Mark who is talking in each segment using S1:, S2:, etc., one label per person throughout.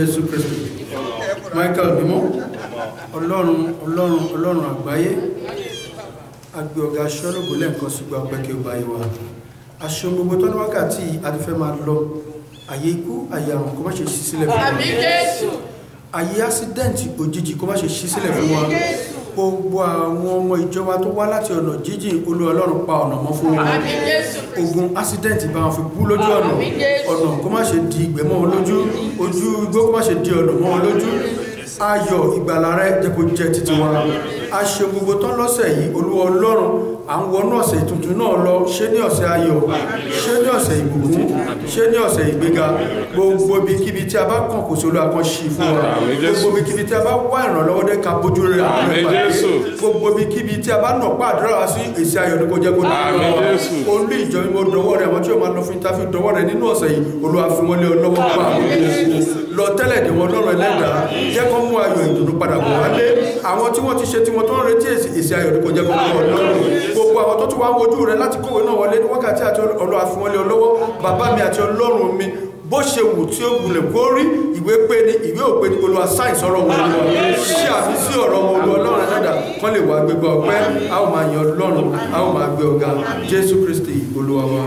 S1: jésù kristi michael bímọ ọlọ́run ọlọ́run ọlọ́run àgbáyé agbe ọ̀gá aṣọ́lógó lẹ́ẹ̀kan sí gba ọpẹ́ kí ó bá yé wa aṣọ gbogbo tó ní wákàtí àti fẹ́ máa lọ àyè ikú àyè àrùn kó má ṣe ṣí sílẹ̀ fún wa
S2: Àmín Jésù.
S1: àyè ásídẹ́ǹtì òjijì kó má ṣe ṣí sílẹ̀ fún wa gbogbo àwọn ọmọ ìjọba tó wá láti ọ̀nà jíjìn olú ọlọ́run pa ọ̀nà mọ́ fún wọn
S2: Àmín Jésù.
S1: ogun ásídẹ́ǹtì bá wọn fi bú lójú ọ̀nà
S2: Àmín Jésù.
S1: ọ̀nà kó má ṣe di ìgbẹ́ mọ́ wọn lójú ojú igbó kó má ṣe di ọ̀nà mọ́ wọn lójú ayọ̀ ìgbàlà rẹ jẹ́ kó jẹ́ títí wa a ṣe gbogbo tán lọ́sẹ̀ yìí olúwa ọlọ́run à ń wọnú ọ̀sẹ̀ tuntun náà lọ ṣé ní ọ̀sẹ̀ ayọ̀ ṣé ní ọ̀sẹ̀ ìbùkún ṣé ní ọ̀sẹ̀ ìgbéga gbogbo ibikíbi tí a bá kàn kò sí olúwa kan ṣí fún wa
S3: Àmín Jésù.
S1: gbogbo ibikíbi tí a bá wá ìrànlọ́wọ́ dé ka bójú rẹ̀
S3: Àmín Jésù.
S1: gbogbo ibikíbi tí a bá nà pa àdúrà wá sí èsì ayọ̀ ní kò jẹ́ kó dé
S3: Àmín
S1: lọ́wọ́
S3: Jésù.
S1: olú ìjọ mímọ́ dọwọ́ rẹ̀ àwọn tí ó máa lọ fún ìtafí dọwọ́ rẹ̀ nínú ọ̀sẹ̀ yìí olúwa fi wọ́n lé ọ lọ́wọ́ pa lọ tẹ́lẹ̀ dè wọ́n lọ́rọ̀ ẹlẹ́dàá jẹ́ kó mú ayọ̀ ìdùnnú padà bọ̀ wálé àwọn tí wọ́n ti ṣe tí wọ́n tó ń retí èsì èsì ayọ̀ ní kò jẹ́ kó mú ọ lọ́rùn gbogbo àwọn tó tún wá ń wojú rẹ̀ láti kówé náà wọlé ní wákàtí àti ọlọ́wà fi wọ́n lé ọ lọ́wọ́ bàbá mi àti ọlọ́run mi bó ṣe wù tí ó gùnlẹ̀ kó rí ìwé pé ní ìwé òpé ní olúwa sáyẹ̀nsì ọ̀rọ̀ wọn olúwa ṣé àmì sí ọ̀rọ̀ wọn olúwa ọlọ́run ẹlẹ́dà kán lè wá gbégbá ọpẹ́ a ó máa yan ọlọ́run a ó máa gbé ọ̀gá jésù kristi olúwa wa.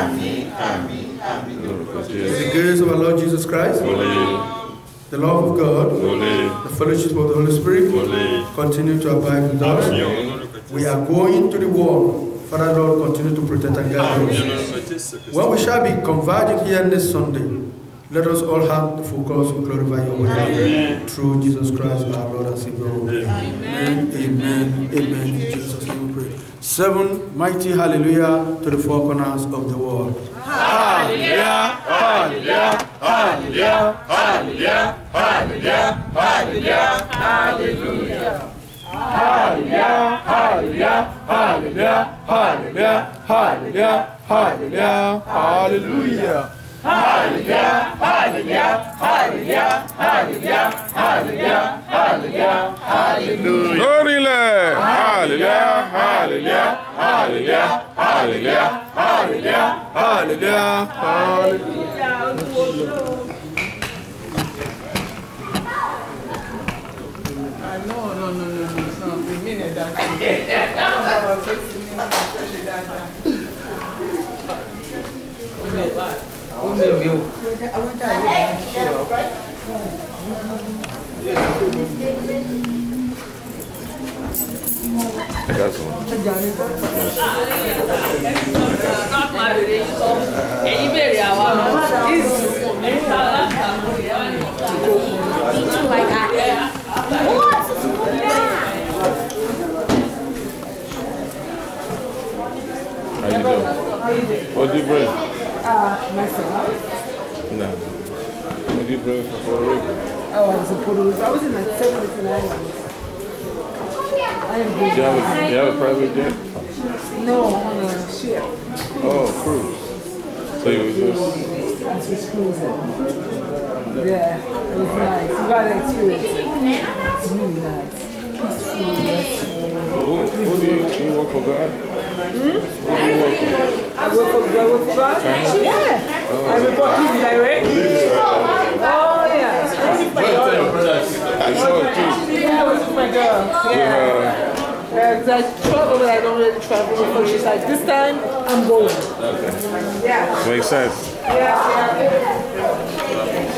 S1: The grace of our Lord Jesus Christ, the love of God, the fellowship of the Holy Spirit continue to abide with us. We are going to the world. Father Lord, continue to protect and guide us. When we shall be converging here next Sunday, let us all have the focus to glorify your name through Jesus Christ, our Lord and Savior. Amen. Amen. Amen. In Jesus' name we pray. Seven mighty hallelujah to the four corners of the world.
S3: Hallelujah. Lórílẹ̀. Hallelujah. Hallelujah. Hallelujah. Hallelujah. Hallelujah. Hallelujah. Hallelujah.
S4: Ah, no, no, no, no, no, it's not. We mean it that way. Ọ̀rọ̀ tó ti ní ọ̀rọ̀ tó ṣe dáadáa. Ó lè wá. Ó lè mi o. Àwọn ọjà yóò máa ń ṣe ọ́.
S3: I got some.
S4: Ọjà rẹ̀ bá
S2: Ẹ̀yin béèrè àwa. Ẹ̀yin ta láti àwọn ìyá wa ní
S3: How you doing? What do you bring?
S4: uh, myself.
S3: No. What do you bring from Puerto Rico?
S4: I was in Puerto Rico. I was in like seven different islands. I am
S3: Do
S4: good.
S3: you have a, do you have a private jet?
S4: No, on a ship.
S3: Oh, cruise. So you were just
S4: It's just cruising. Yeah, it was nice. You got to experience it. It's really nice. Peaceful, restful.
S3: who, who do you, you work for God? Who do you work for?
S4: I work for, do I work for God? Yeah. I report to you direct. Oh, yeah.
S3: I saw it too.
S4: Yeah, I was with my girl. Yeah.
S3: Uh,
S4: Yeah, 'cause I travel, but I don't really travel before she's like, this time, I'm going. Yeah.
S3: makes sense.
S4: Yeah, yeah.